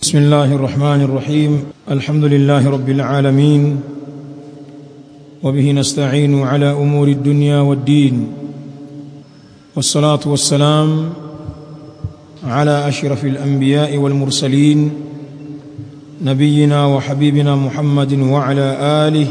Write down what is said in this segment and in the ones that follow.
بسم الله الرحمن الرحيم الحمد لله رب العالمين وبه نستعين على امور الدنيا والدين والصلاه والسلام على اشرف الانبياء والمرسلين نبينا وحبيبنا محمد وعلى اله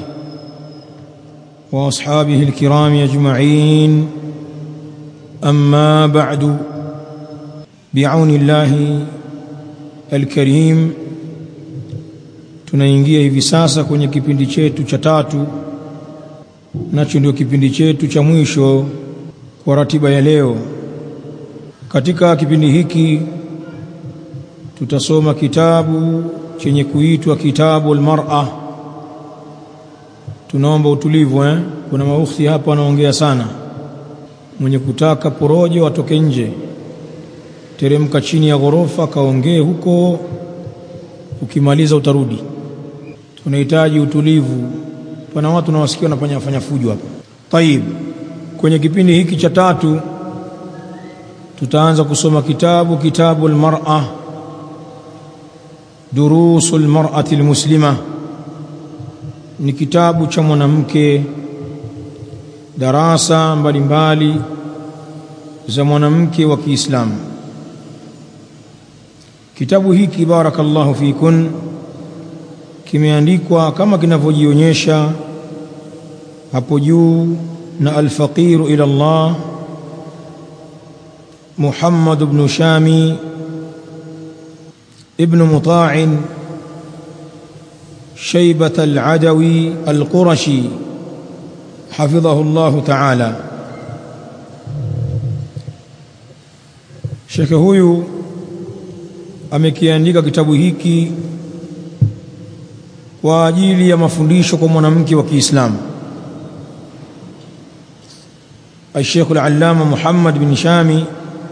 واصحابه الكرام اجمعين اما بعد بعون الله alkarim tunaingia hivi sasa kwenye kipindi chetu cha tatu nacho ndio kipindi chetu cha mwisho kwa ratiba ya leo katika kipindi hiki tutasoma kitabu chenye kuitwa kitabu almar'a tunaomba utulivu eh kuna maukhti hapa wanaongea sana mwenye kutaka porojo atoke nje teremka chini ya ghorofa kaongee huko ukimaliza utarudi tunahitaji utulivu pana watu nawasikia wanafanya fanya fujo hapa tayib kwenye kipindi hiki cha tatu tutaanza kusoma kitabu kitabu almar'a durusu almar'ati almuslima ni kitabu cha mwanamke darasa mbalimbali za mwanamke wa Kiislamu Kitabu hiki barakallahu fikun kimeandikwa kama kinavyojionyesha hapo juu na al-faqiru ila Allah Muhammad ibn Shami ibn Muta'in شيبة العدوي القرشي حفظه الله تعالى شيخ huyu amekiandika kitabu hiki kwa ajili ya mafundisho kwa mwanamke wa Kiislamu الشيخ العلامة محمد بن شامي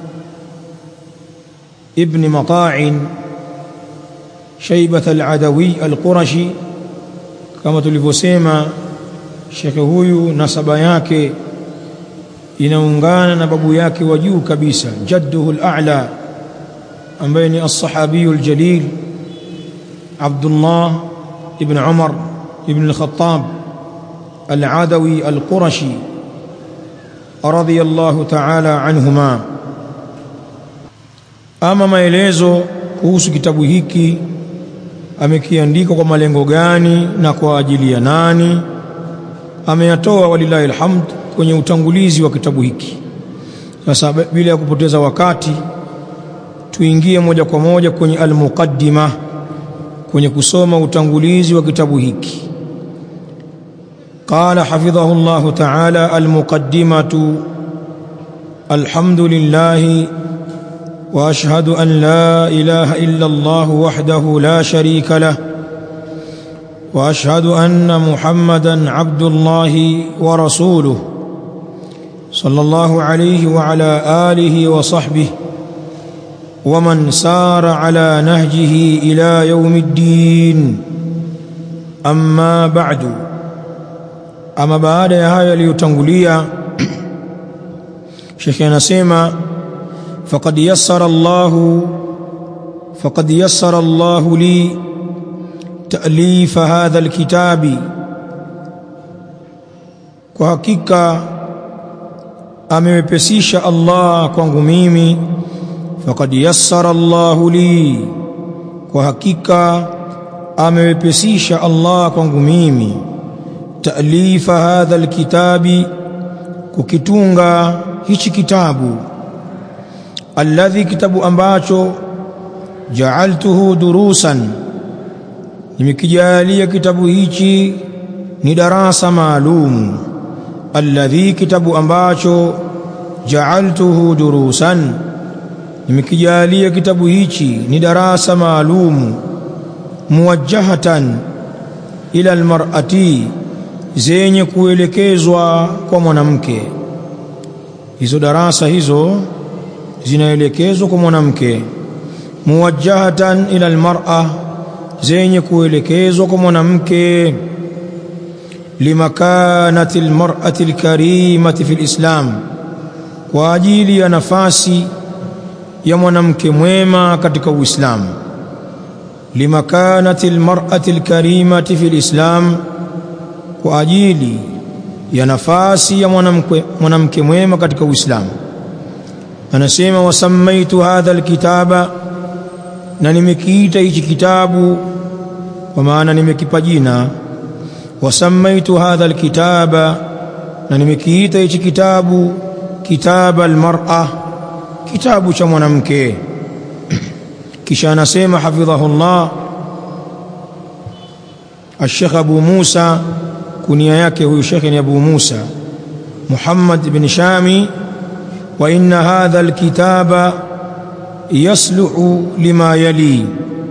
ابن مطاع شيبة العدوي القرشي كما tulivyosema shekhe huyu nasaba yake inaungana na babu yake wa juu kabisa jadduhu al-a'la ambaye ni as-sahabiyu al-jalil Abdullah ibn Umar ibn al-Khattab al-Adawi al-Qurashi radiyallahu ta'ala anhuma ama maelezo kuhusu kitabu hiki amekiandika kwa malengo gani na kwa ajili ya nani ameyatoa walillahi alhamd kwenye utangulizi wa kitabu hiki sasa bila ya kupoteza wakati tuingie moja kwa moja kwenye almuqaddima kwenye kusoma utangulizi wa kitabu hiki قال حفظه الله تعالى المقدمة الحمد لله واشهد ان لا اله الا الله وحده لا شريك له واشهد ان محمدا عبد الله ورسوله صلى الله عليه وعلى اله وصحبه ومن سار على نهجه الى يوم الدين اما بعد اما baada ya haya yaliyotangulia Sheikh anasema faqad yassara Allah faqad yassara Allah li ta'lif hadha alkitabi kwa hakika amewepesisha Allah kwangu mimi faqad yassara Allahu li kwa hakika amewepesisha Allah kwangu mimi taalifa hadha alkitabi kukitunga hichi kitabu alladhi kitabu ambacho ja'altuhu durusan nimekijalia kitabu hichi ni darasa maalum alladhi kitabu ambacho ja'altuhu durusan nimekijalia kitabu hichi ni darasa maalum muwajjahatan ila almar'ati zenye kuelekezwa kwa mwanamke hizo darasa hizo zinaelekezwa kwa mwanamke muwajjahatan ila almar'a zenye kuelekezwa kwa mwanamke limakanati almar'ati alkarimati fil islam kwa ajili ya nafasi ya mwanamke mwema katika Uislamu limakanati almar'ati alkarimati fi alislam kwa ajili ya nafasi ya mwanamke mwanamke mwema katika Uislamu anasema wasammaitu hadha alkitaba na nimekiita hichi kitabu kwa maana nimekipa jina wasammaitu hadha alkitaba na nimekiita hichi kitabu kitaba almar'a kitabu cha mwanamke kisha anasema hafidhahullah الشيخ أبو موسى كنيا yake huyu shekhe ni Abu Musa Muhammad bin Shami wa inna hadha alkitaba yasluhu lima yali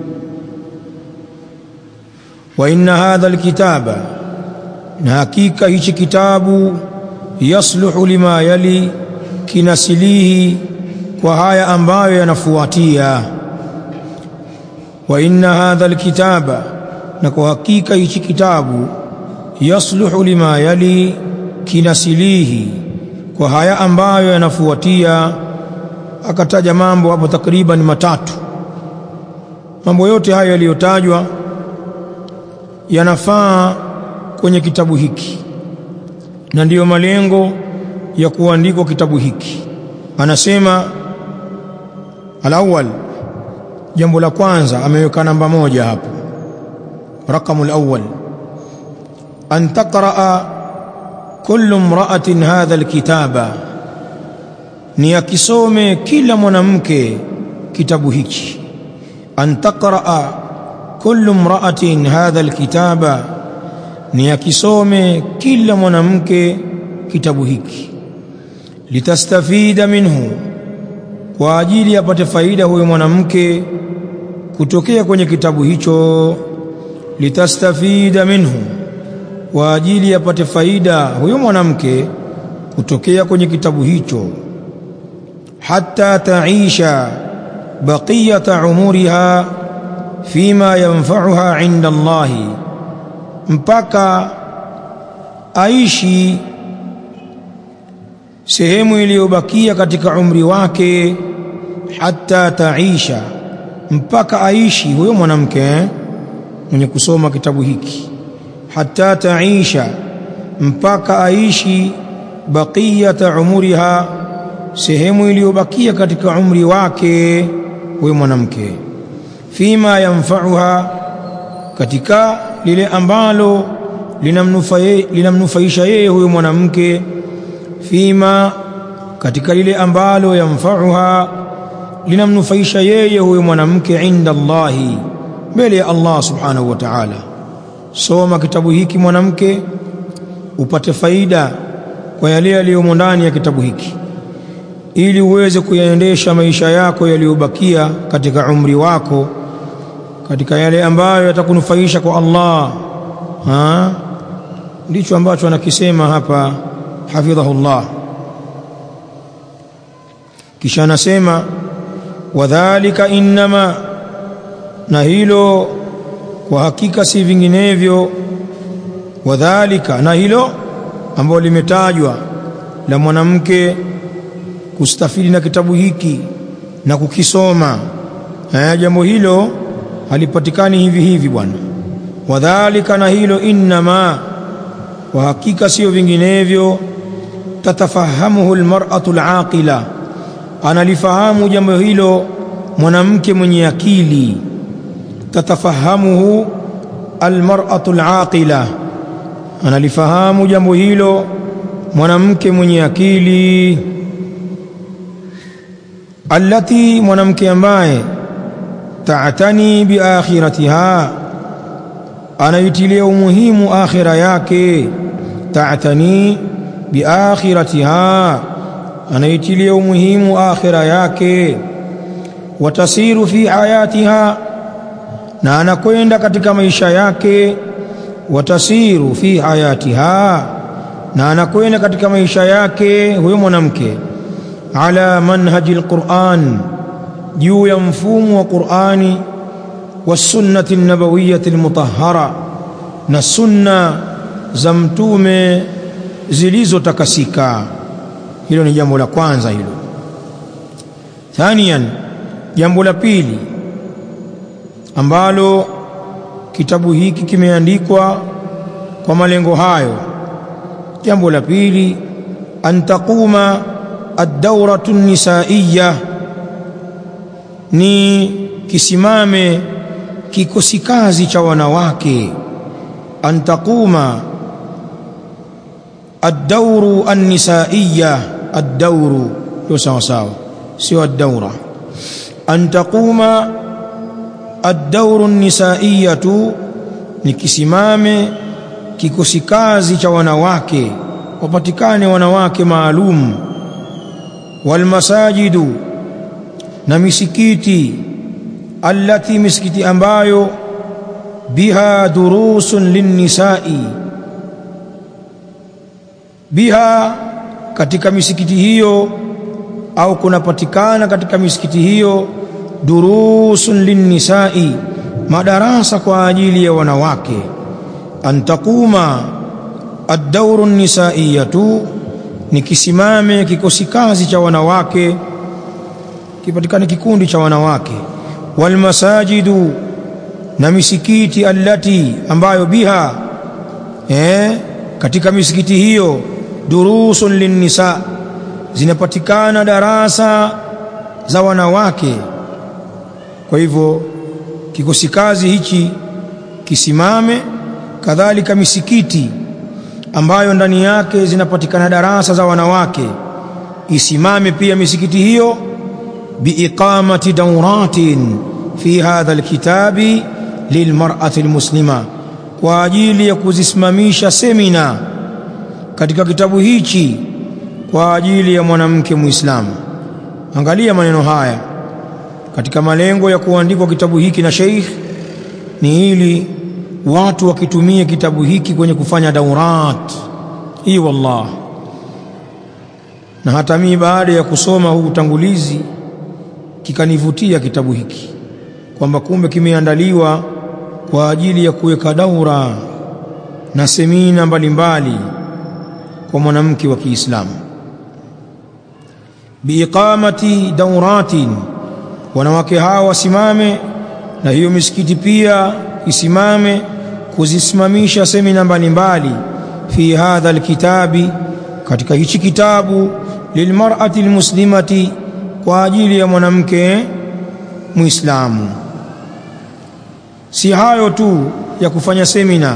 wa inna hadha alkitaba na hakika hichi kitabu yasluhu lima yali kinasilihi kwa haya ambayo yanafuatia wa inna hadha alkitaba na kwa hakika hichi kitabu yasluhu lima yali kinasilihi kwa haya ambayo yanafuatia akataja mambo hapo takriban matatu mambo yote hayo yaliyotajwa yanafaa kwenye kitabu hiki na ndiyo malengo ya kuandikwa kitabu hiki anasema alawwal jambo la kwanza ameweka namba moja hapo raqamu alawwal an taqraa kullu imra'atin hadha alkitaba ni akisome kila mwanamke kitabu hichi an taqraa kullu imra'atin hadha alkitaba ni akisome kila mwanamke kitabu hiki litastafida minhu kwa ajili apate faida huyo mwanamke kutokea kwenye kitabu hicho litastafida minhu kwa ajili apate faida huyo mwanamke kutokea kwenye kitabu hicho hatta taisha baqiyata umuriha fima yanfa'uha 'inda Allah mpaka aishi sehemu iliyobakia katika umri wake hatta taisha mpaka aishi huyo mwanamke mwenye kusoma kitabu hiki hatta taisha mpaka aishi baqiyata umuriha sehemu iliyobakia katika umri wake huyo mwanamke fima yanfa'uha katika lile ambalo linamnufaisha yeye huyo mwanamke fima katika lile ambalo yamfauha linamnufaisha yeye huyo mwanamke inda Allahi mbele ya Allah subhanahu wa ta'ala soma kitabu hiki mwanamke upate faida kwa yale yaliyomo ndani ya kitabu hiki ili uweze kuyaendesha maisha yako yaliyobakia katika umri wako katika yale ambayo yatakunufaisha kwa Allah ha ndicho ambacho anakisema hapa hafidhahullah kisha anasema wadhālika innama na hilo kwa hakika si vinginevyo wadhālika na hilo ambalo limetajwa la mwanamke kustafidi na kitabu hiki na kukisoma haya jambo hilo halipatikani hivi hivi bwana wadhālika na hilo innama kwa hakika sio vinginevyo tatafahamuhu almar'atu alaqila analifahamu jambo hilo mwanamke mwenye akili tatafahamuhu almar'atu alaqila analifahamu jambo hilo mwanamke mwenye akili allati mwanamke ambaye ta'tani bi akhiratiha anaitilia umuhimu akhira yake ta'tani bi akhiratiha anaitilia umuhimu akhira yake watasiru fi hayatiha na anakwenda katika maisha yake watasiru fi hayatiha na anakwenda katika maisha yake huyo mwanamke ala manhaji alquran juu ya mfumo wa qurani wasunnati nabawiyyati almutahhara na sunna za mtume zilizotakasika hilo ni jambo la kwanza hilo thaniyan jambo la pili ambalo kitabu hiki kimeandikwa kwa malengo hayo jambo la pili an taquma ad-dawratu nisaiya ni kisimame kikosi kazi cha wanawake an taquma ad-dawru an-nisaiya ad-dawru ndio sawa sawa sio ad-dawra an taquma ad-dawru an-nisaiyatu ni kisimame kikosi kazi cha wanawake wapatikane wanawake maalum walmasajidu na misikiti allati misikiti ambayo biha durusun linnisai biha katika misikiti hiyo au kunapatikana katika misikiti hiyo durusun linnisai madarasa kwa ajili ya wanawake an taquma ad-dawru nisaiyatu ni kisimame kikosi kazi cha wanawake kipatikane kikundi cha wanawake wal masajidu na misikiti allati ambayo biha eh katika misikiti hiyo durusun linnisa zinapatikana darasa za wanawake kwa hivyo kikosi kazi hichi kisimame kadhalika misikiti ambayo ndani yake zinapatikana darasa za wanawake isimame pia misikiti hiyo biiqamati dawratin fi hadha alkitabi lilmar'ati almuslima kwa ajili ya kuzisimamisha semina katika kitabu hichi kwa ajili ya mwanamke muislamu angalia maneno haya katika malengo ya kuandikwa kitabu hiki na Sheikh ni ili watu wakitumie kitabu hiki kwenye kufanya daurat hii wallah na hata mimi baada ya kusoma huu utangulizi kikanivutia kitabu hiki kwamba kumbe kimeandaliwa kwa ajili ya kuweka daura na semina mbalimbali kwa mwanamke wa Kiislamu biiqamati dauratin wanawake hawa wasimame na hiyo misikiti pia isimame kuzisimamisha semina mbalimbali fi hadha alkitabi katika hichi kitabu lilmar'ati almuslimati kwa ajili ya mwanamke muislamu si hayo tu ya kufanya semina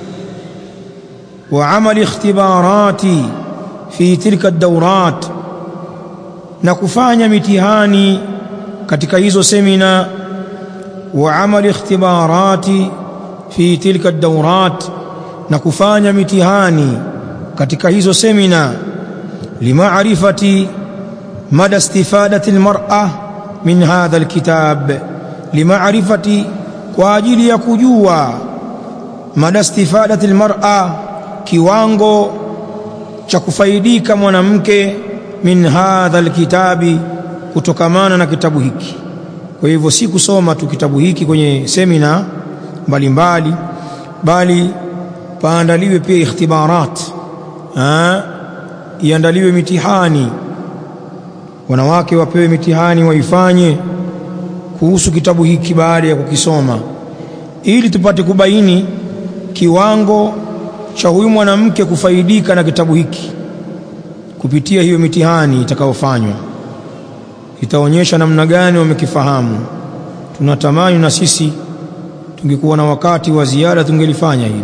wa amali ikhtibarati fi tilka ad-dawrat na kufanya mitihani katika hizo semina wa amali ikhtibarati fi tilka ad-dawrat na kufanya mitihani katika hizo semina limaarifati mada istifadati almar'a min hadha alkitab limaarifati kwa ajili ya kujua mada istifadati almar'a kiwango cha kufaidika mwanamke min hadha alkitabi kutokamana na kitabu hiki kwa hivyo si kusoma tu kitabu hiki kwenye semina mbalimbali bali paandaliwe pia ikhtibarat iandaliwe mitihani wanawake wapewe mitihani waifanye kuhusu kitabu hiki baada ya kukisoma ili tupate kubaini kiwango cha huyu mwanamke kufaidika na kitabu hiki kupitia hiyo mitihani itakayofanywa itaonyesha namna gani wamekifahamu tunatamani na sisi tungekuwa na wakati wa ziada tungelifanya hili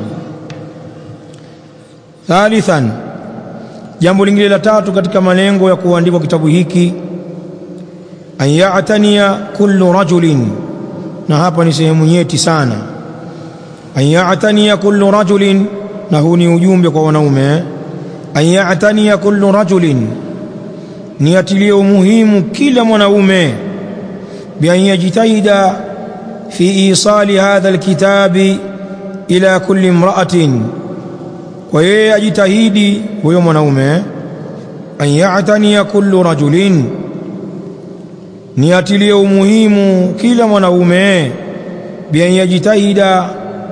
thalithan jambo lingine la tatu katika malengo ya kuandikwa kitabu hiki an ya'taniya kullu rajulin na hapa ni sehemu nyeti sana an ya'taniya kullu rajulin na huu ni ujumbe kwa wanaume an ya'taniya kullu rajulin ni atilie umuhimu kila mwanaume bi an yajtahida fi isali hadha alkitabi ila kulli imra'atin kwa yeye ajitahidi huyo mwanaume an ya'taniya kullu rajulin ni atilie umuhimu kila mwanaume bi an yajtahida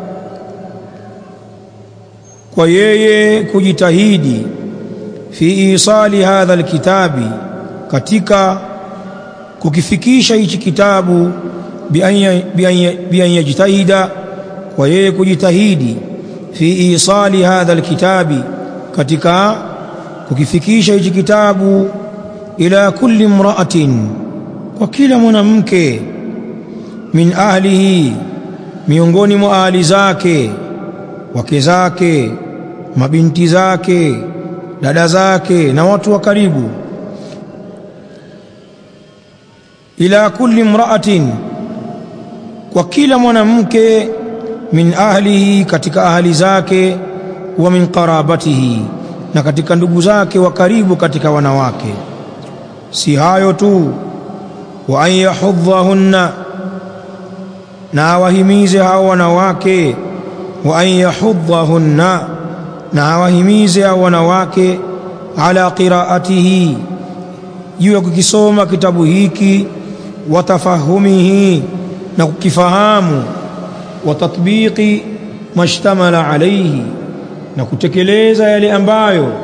kwa yeye kujitahidi fi isali hadha alkitabi katika kukifikisha hichi kitabu bian yajtahida kwa yeye kujitahidi fi isali hadha alkitabi katika kukifikisha hichi kitabu ila kulli imra'atin kwa kila mwanamke min ahlihi miongoni mwa ahli zake wake zake mabinti zake dada zake na watu wa karibu ila kulli imra'atin kwa kila mwanamke min ahlihi katika ahli zake wa min qarabatihi na katika ndugu zake wa karibu katika wanawake si hayo tu wa an yahudhahunna na awahimize hao wanawake wa an yahudhahunna na awahimize hao wanawake ala qiraatihi juu ya kukisoma kitabu hiki wa tafahumihi na kukifahamu wa tatbiqi mashtamala alayhi na kutekeleza yale ambayo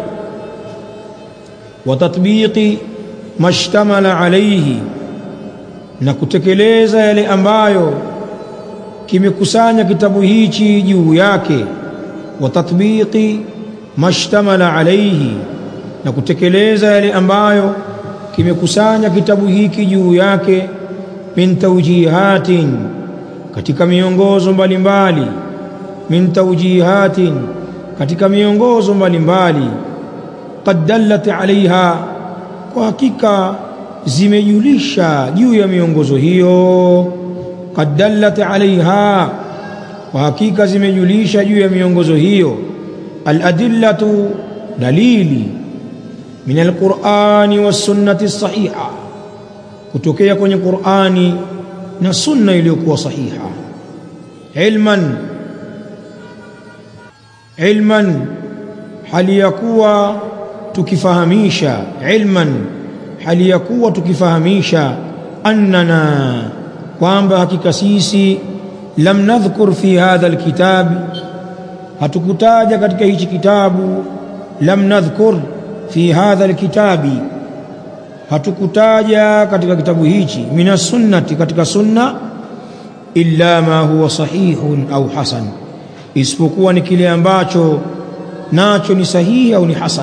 wa tatbiqi mashtamala alayhi na kutekeleza yale ambayo kimekusanya kitabu hichi juu yake wa tatbiqi mashtamala alayhi na kutekeleza yale ambayo kimekusanya kitabu hiki juu yake min tawjihatin katika miongozo mbalimbali min tawjihatin katika miongozo mbalimbali qad dallat alaiha kwa hakika zimejulisha juu ya miongozo hiyo qad dallat alaiha kwa hakika zimejulisha juu ya miongozo hiyo aladillatu dalili min alqurani wassunnati sahiha kutokea kwenye qurani na sunna iliyokuwa sahiha ilman ilman hali ya kuwa tukifahamisha ilman hali ya kuwa tukifahamisha annana kwamba hakika sisi lam nadhkur fi hadha alkitabi hatukutaja katika hichi kitabu lam nadhkur fi hadha alkitabi hatukutaja katika kitabu hichi mina sunnati katika sunna illa ma huwa sahihun au hasan isipokuwa ni kile ambacho nacho ni sahihi au ni hasan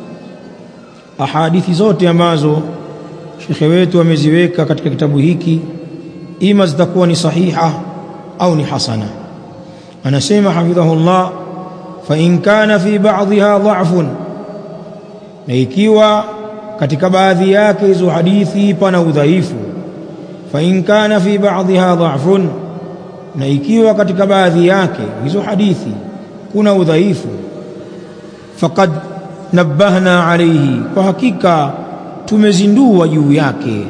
ahadithi zote ambazo shekhe wetu ameziweka katika kitabu hiki ima zitakuwa ni sahiha au ni hasana anasema hafidhahullah fa in kana fi ba'dha dha'fun na ikiwa katika baadhi yake hizo hadithi pana udhaifu fa in kana fi ba'dha dha'fun na ikiwa katika baadhi yake hizo hadithi kuna udhaifu faqad nabbahna alayhi kwa hakika tumezindua juu yake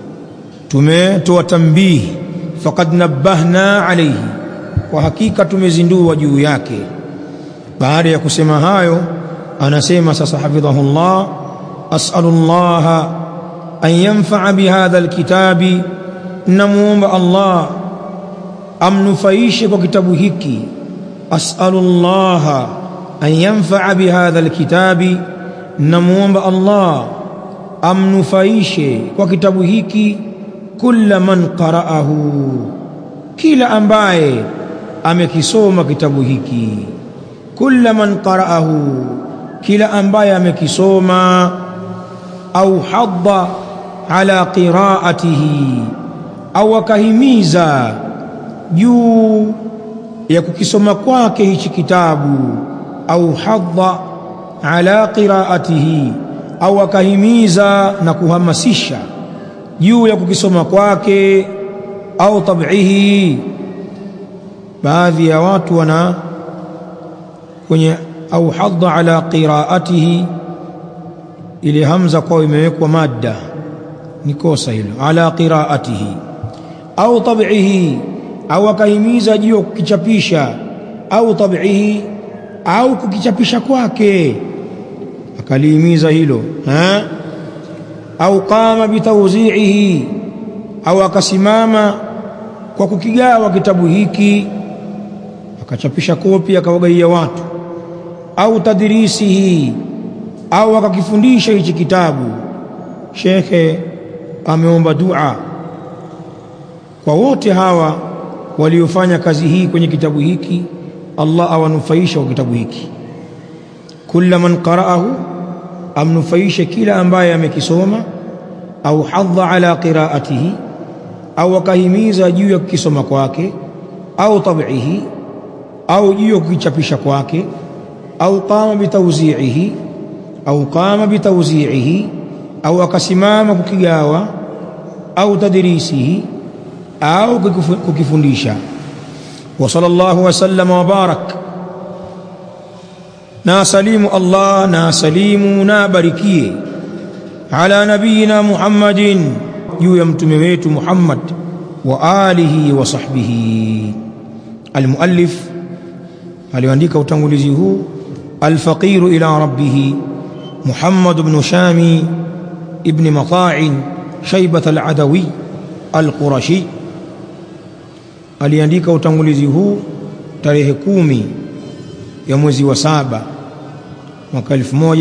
tumetoa tambihi faqad nabbahna alayhi kwa hakika tumezindua juu yake baada ya kusema hayo anasema sasa hafidhahullah as'alullah an yanfa'a bihadha alkitabi namuomba Allah amnufaishe kwa kitabu hiki as'alullah an yanfa'a bihadha alkitabi namuomba Allah amnufaishe kwa kitabu hiki kulla man qara'ahu kila ambaye amekisoma kitabu hiki kulla man qara'ahu kila ambaye amekisoma au hadda ala qira'atihi au akahimiza juu ya kukisoma kwake hichi kitabu au hadda ala qira'atihi au akahimiza na kuhamasisha juu ya kukisoma kwake au tab'ihi baadhi ya watu wana kwenye au hadda ala qira'atihi ile hamza kwa imewekwa madda ni kosa hilo ala qira'atihi au tab'ihi au akahimiza juu ya kukichapisha au tab'ihi au kukichapisha kwake akalihimiza hilo ha? au qama bitawzi'ihi au akasimama kwa kukigawa kitabu hiki akachapisha kopi akawagaia watu au tadrisihi au akakifundisha hichi kitabu shekhe ameomba dua kwa wote hawa waliofanya kazi hii kwenye kitabu hiki Allah awanufaisha kwa kitabu hiki kulla man qara'ahu amnufaishe kila ambaye amekisoma au hadha ala qiraatihi au akahimiza juu ya kukisoma kwake au tab'ihi au juu ya kukichapisha kwake au qama bitawzi'ihi au qama bitawzi'ihi au akasimama kukigawa au tadrisihi au kukifundisha wa sallallahu wasallama wa barak na salimu Allah na salimu na barikie ala nabiyina Muhammadin juu ya mtume wetu Muhammad wa alihi wa sahbihi almuallif aliandika utangulizi huu alfaqiru ila rabbih Muhammad ibn Shami ibn Mata'in Shaybat al-Adawi al-Qurashi aliandika utangulizi huu tarehe kumi ya mwezi wa saba mwaka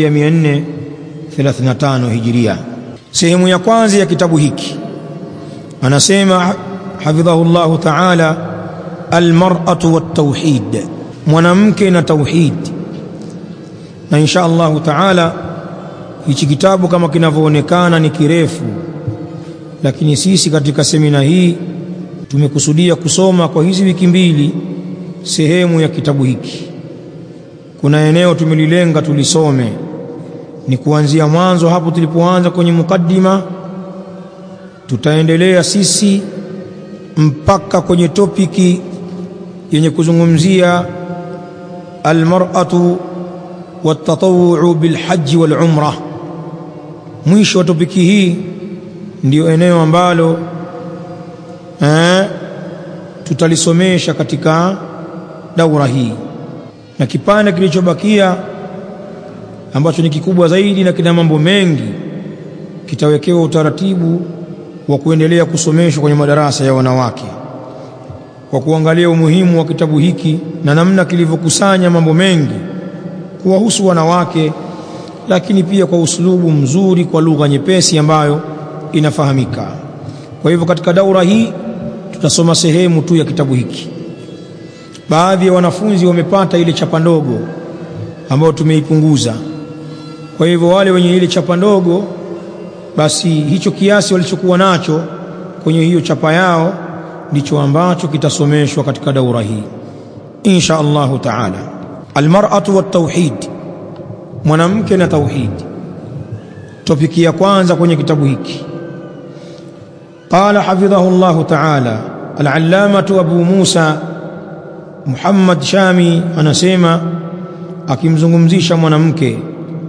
1435 hijiria sehemu ya kwanza ya kitabu hiki anasema hafidhahu llahu taala almar'atu wattauhid mwanamke na tauhid na insha allahu taala hichi kitabu kama kinavyoonekana ni kirefu lakini sisi katika semina hii tumekusudia kusoma kwa hizi wiki mbili sehemu ya kitabu hiki kuna eneo tumelilenga tulisome ni kuanzia mwanzo hapo tulipoanza kwenye mukaddima tutaendelea sisi mpaka kwenye topiki yenye kuzungumzia almar'atu watatawu'u bilhaji walumra mwisho wa topiki hii ndiyo eneo ambalo eh, tutalisomesha katika daura hii na kipande kilichobakia ambacho ni kikubwa zaidi na kina mambo mengi kitawekewa utaratibu wa kuendelea kusomeshwa kwenye madarasa ya wanawake kwa kuangalia umuhimu wa kitabu hiki na namna kilivyokusanya mambo mengi kuwahusu wanawake lakini pia kwa uslubu mzuri kwa lugha nyepesi ambayo inafahamika kwa hivyo katika daura hii tutasoma sehemu tu ya kitabu hiki baadhi ya wanafunzi wamepata ile chapa ndogo ambayo tumeipunguza kwa hivyo wale wenye ile chapa ndogo basi hicho kiasi walichokuwa nacho kwenye hiyo chapa yao ndicho ambacho kitasomeshwa katika daura hii insha Allahu taala almar'atu wattauhid mwanamke na tauhid topiki ya kwanza kwenye kitabu hiki قال حفظه الله تعالى العلامة أبو موسى محمد شامي anasema akimzungumzisha mwanamke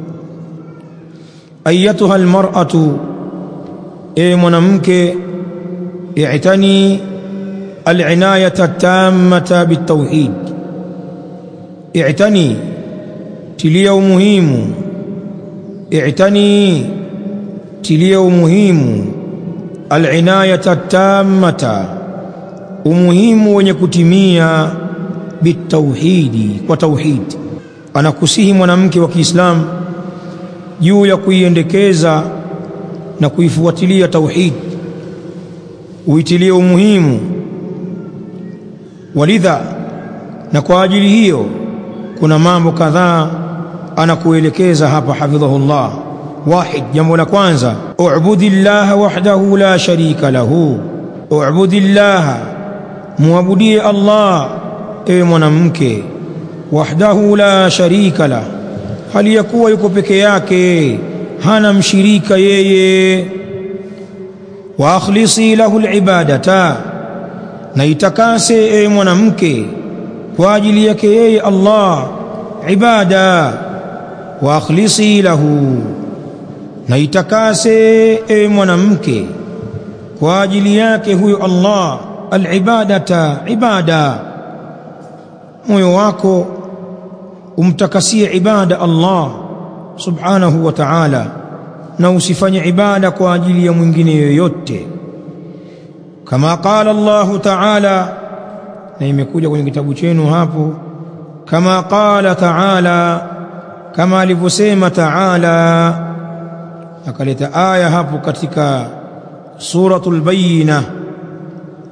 ayatuha almar'atu e mwanamke i'tani al'inayata at-tammata bitawhid i'tani tilia umuhimu i'tani tilia umuhimu al'inayata at-tammata umuhimu wenye kutimia bitauhidi kwa tauhid anakusihi mwanamke wa Kiislamu juu ya kuiendekeza na kuifuatilia tauhid uitilie umuhimu walidha na kwa ajili hiyo kuna mambo kadhaa anakuelekeza hapa hafidhahullah wahid jambo la kwanza u'budillaha wahdahu la sharika lahu u'budillaha muabudie Allah ewe mwanamke wahdahu la sharika la hali ya kuwa yuko peke yake hana mshirika yeye wa akhlisi lahu alibadata na itakase ewe mwanamke kwa ajili yake yeye Allah ibada wa akhlisi lahu na itakase ewe mwanamke kwa ajili yake huyo Allah alibadata ibada moyo wako umtakasie ibada Allah subhanahu wa ta'ala na usifanye ibada kwa ajili ya mwingine yoyote kama qala Allah ta'ala na imekuja kwenye kitabu chenu hapo kama qala ta'ala kama alivyosema ta'ala akaleta aya hapo katika suratul bayyinah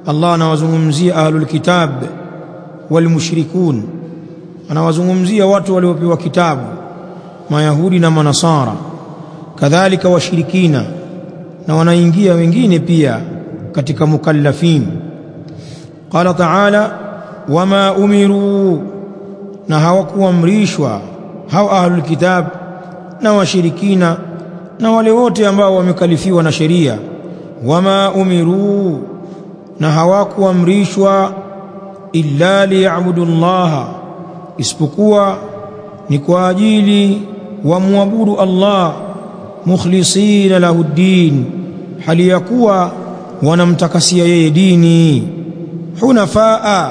Allah anawazungumzia ahlul kitab wal mushrikun anawazungumzia watu waliopewa kitabu mayahudi na manasara kadhalika washirikina na wanaingia wengine pia katika mukallafin qala ta'ala wama umiru na hawakuamrishwa hao ahlul kitab na washirikina na wale wote ambao wamekalifiwa na sheria wama umiru na hawakuamrishwa illa liyabudu llaha isipokuwa ni kwa ajili wamwabudu Allah mukhlisina lahu ddin hali ya kuwa wanamtakasia yeye dini hunafaa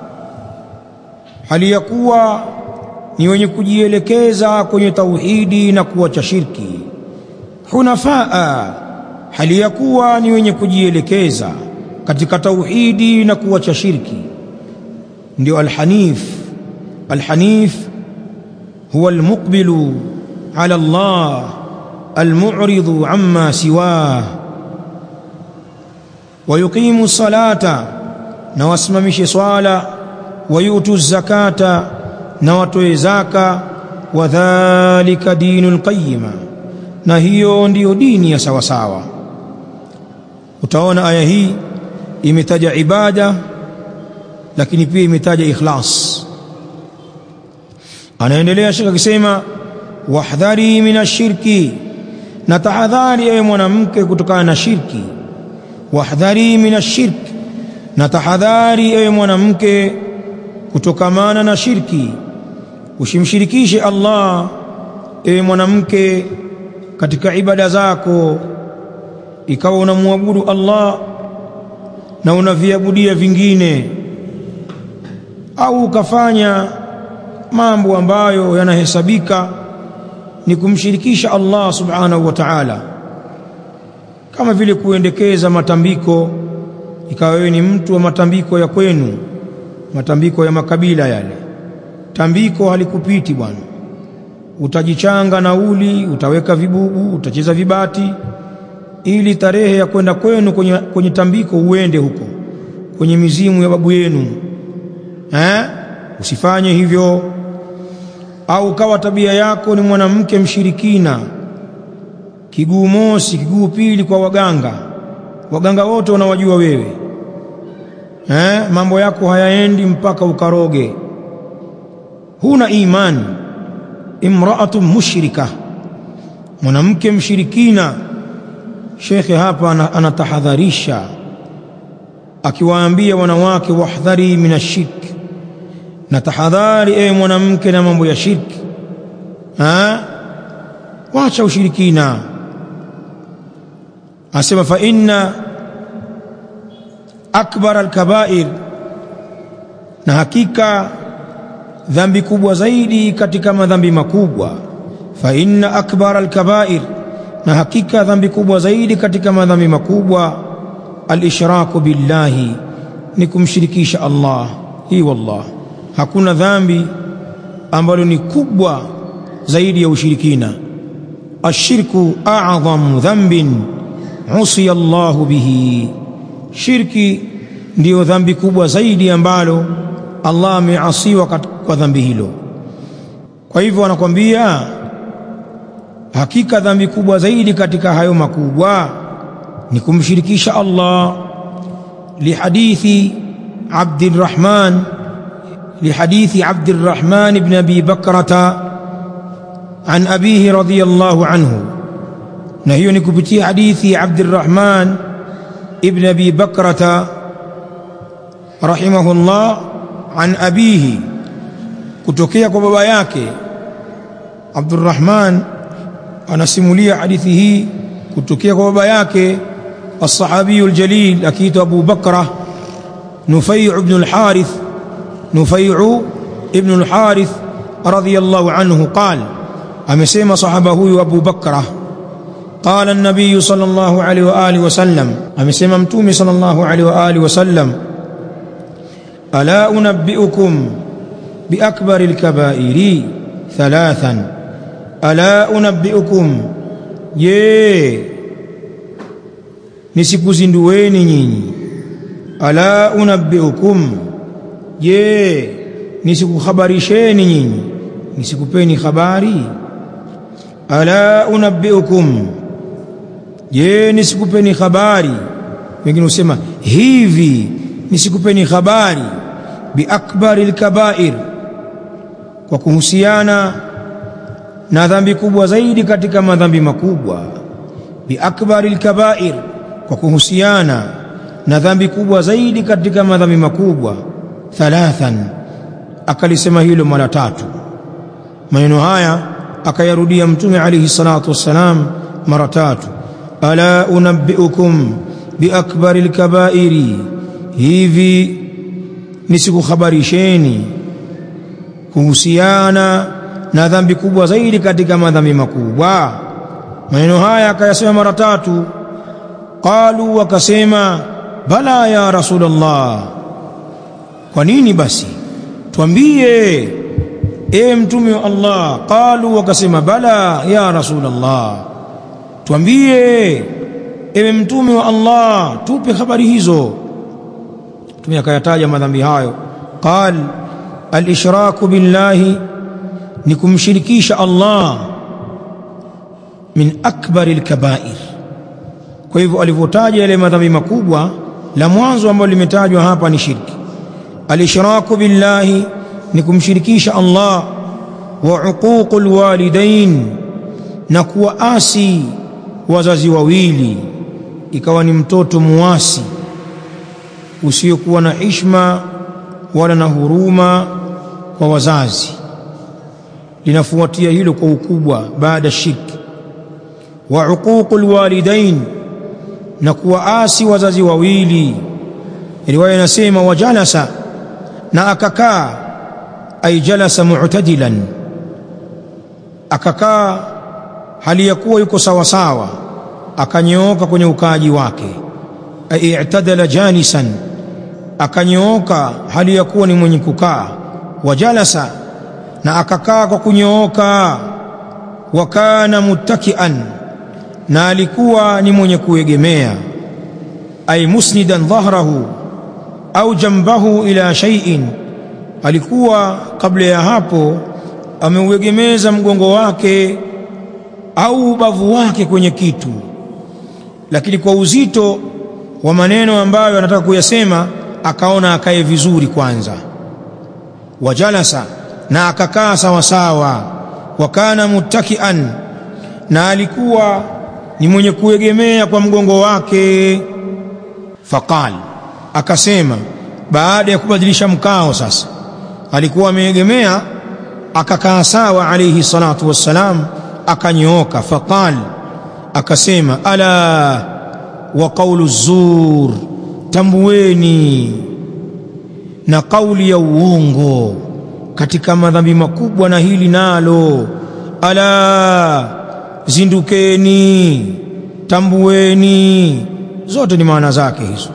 hali ya kuwa ni wenye kujielekeza kwenye tauhidi na kuacha shirki hunafaa hali ya kuwa ni wenye kujielekeza katika tauhidi na kuacha shirki ndio alhanif alhanif huwa almuqbilu ala Allah almu'ridu amma siwah ويقيم الصلاة نواسممش صلاة ويؤتوا الزكاة نواتوا زكاة وذلك دين القيمة na hiyo ndiyo dini ya sawasawa utaona aya hii imetaja ibada lakini pia imetaja ikhlas anaendelea shekh akisema wahdhari min ashirki na tahadhari ewe mwanamke kutokana na shirki wahdhari min ashirk na tahadhari ewe mwanamke kutokamana na shirki usimshirikishe Allah ewe mwanamke katika ibada zako ikawa unamwabudu Allah na unaviabudia vingine au ukafanya mambo ambayo yanahesabika ni kumshirikisha Allah subhanahu wa ta'ala kama vile kuendekeza matambiko ikawa wewe ni mtu wa matambiko ya kwenu matambiko ya makabila yale tambiko halikupiti bwana utajichanga nauli utaweka vibubu utacheza vibati ili tarehe ya kwenda kwenu kwenye, kwenye tambiko uende huko kwenye mizimu ya babu yenu eh? usifanye hivyo au kawa tabia yako ni mwanamke mshirikina kiguu mosi kiguu pili kwa waganga waganga wote wanawajua wewe eh? mambo yako hayaendi mpaka ukaroge huna imani imraatu mushrika mwanamke mshirikina shekhe hapa anatahadharisha akiwaambia wanawake wahdhari min ashirk na tahadhari ewe mwanamke na mambo ya shirki ha? wacha ushirikina asema fa inna akbar alkabair na hakika dhambi kubwa zaidi katika madhambi makubwa fa inna akbar alkabair na hakika dhambi kubwa zaidi katika madhambi makubwa alishraku billahi ni kumshirikisha Allah hii wallah hakuna dhambi ambalo ni kubwa zaidi ya ushirikina ashirku a'dhamu dhanbin usiya Allahu bihi shirki ndiyo dhambi kubwa zaidi ambalo Allah ameasiwa kwa dhambi hilo kwa hivyo anakwambia hakika dhambi kubwa zaidi katika hayo makubwa ni kumshirikisha Allah lihadithi Abdurrahman لحديث عبد الرحمن بن ابي بكرة عن ابيه رضي الله عنه نهي نكبتي حديث عبد الرحمن ابن ابي بكرة رحمه الله عن ابيه kutokea kwa baba yake Abdurrahman anasimulia hadithi hii kutokea kwa baba yake الصحابي الجليل اكيد ابو بكره نفيع بن الحارث نفيع ابن الحارث رضي الله عنه قال أمسيما صحبه أبو بكرة قال النبي صلى الله عليه وآله وسلم أمسيما متومي صلى الله عليه وآله وسلم ألا أنبئكم بأكبر الكبائر ثلاثا ألا أنبئكم ye nisikuzindueni nyinyi ala unabbiukum je nisikukhabarisheni nyinyi nisikupeni habari ala unabbiukum je nisikupeni habari wengine husema hivi nisikupeni habari biakbari lkabair kwa kuhusiana na dhambi kubwa zaidi katika madhambi makubwa biakbari lkabair kwa kuhusiana na dhambi kubwa zaidi katika madhambi makubwa thalathan akalisema hilo mara tatu maneno haya akayarudia mtume alayhi salatu wassalam mara tatu ala unabbiukum biakbari lkabairi hivi nisikukhabarisheni kuhusiana na dhambi kubwa zaidi katika madhambi makubwa maneno haya akayasema mara tatu qalu wakasema bala ya rasulullah kwa nini basi twambie ewe mtume wa Allah qalu wakasema bala ya rasulullah twambie ewe mtume wa Allah tupe habari hizo mtume akayataja madhambi hayo qal al-ishraku billahi ni kumshirikisha Allah min akbari al-kaba'ir kwa hivyo alivyotaja yale madhambi makubwa la mwanzo ambalo limetajwa hapa ni shirki al-ishraku billahi ni kumshirikisha Allah wa uququl walidain na kuwaasi wazazi wawili ikawa ni mtoto muasi usiokuwa na hishma wala na huruma kwa wazazi linafuatia hilo kwa ukubwa baada shirki wa uququl walidain na kuwaasi wazazi wawili riwaya inasema wajalasa na akakaa ay jalasa mu'tadilan akakaa hali ya kuwa yuko sawa sawa akanyooka kwenye ukaaji wake ay i'tadala janisan akanyooka hali ya kuwa ni mwenye kukaa wajalasa na akakaa kwa kunyooka wa kana muttakian na alikuwa ni mwenye kuegemea ay musnidan dhahrahu au jambahu ila shay'in alikuwa kabla ya hapo ameuegemeza mgongo wake au ubavu wake kwenye kitu lakini kwa uzito wa maneno ambayo anataka kuyasema akaona akae vizuri kwanza wajalasa na akakaa sawa sawa wakana muttakian na alikuwa ni mwenye kuegemea kwa mgongo wake faqal akasema baada ya kubadilisha mkao sasa alikuwa ameegemea akakaa sawa alayhi salatu wassalam akanyooka faqal akasema ala wa qawlu zur tambueni na kauli ya uongo katika madhambi makubwa na hili nalo ala zindukeni tambueni zote ni maana zake hizo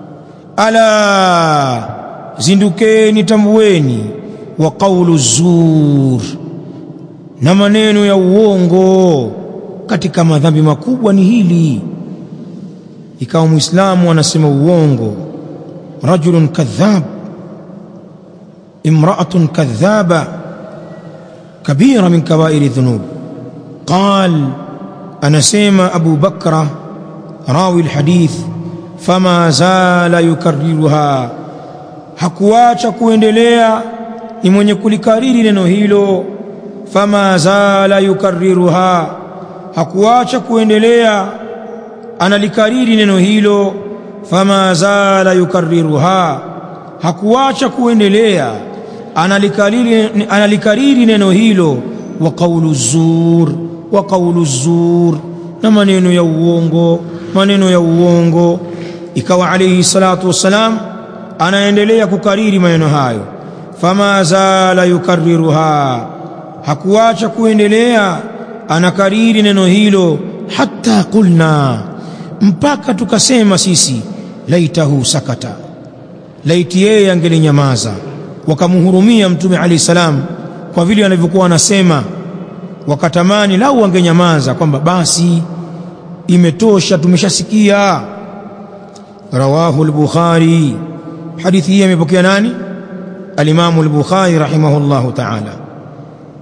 ala zindukeni tambueni wa qawlu zur na maneno ya uongo katika madhambi makubwa ni hili ikawa muislamu anasema uongo rajulun kadhab imra'atun kadhaba kabira min kabairi dhunub qal anasema abu bakra rawi alhadith fama zala yukarriruha hakuacha kuendelea ni mwenye kulikariri neno hilo fama zala yukarriruha hakuacha kuendelea analikariri neno hilo fama zala yukarriruha hakuacha kuendelea analikariri, analikariri neno hilo wa qawlu zur wa qawlu zur na maneno ya uongo maneno ya uongo ikawa alayhi salatu wassalam anaendelea kukariri maneno hayo fama zala yukarriruha hakuacha kuendelea anakariri neno hilo hatta qulna mpaka tukasema sisi laitahu sakata laiti yeye angelinyamaza wakamhurumia mtume alayhi salam kwa vile anavyokuwa anasema wakatamani lau angenyamaza kwamba basi imetosha tumeshasikia rawahu al-bukhari hadithi hii amepokea nani al-imam al-bukhari rahimahullahu ta'ala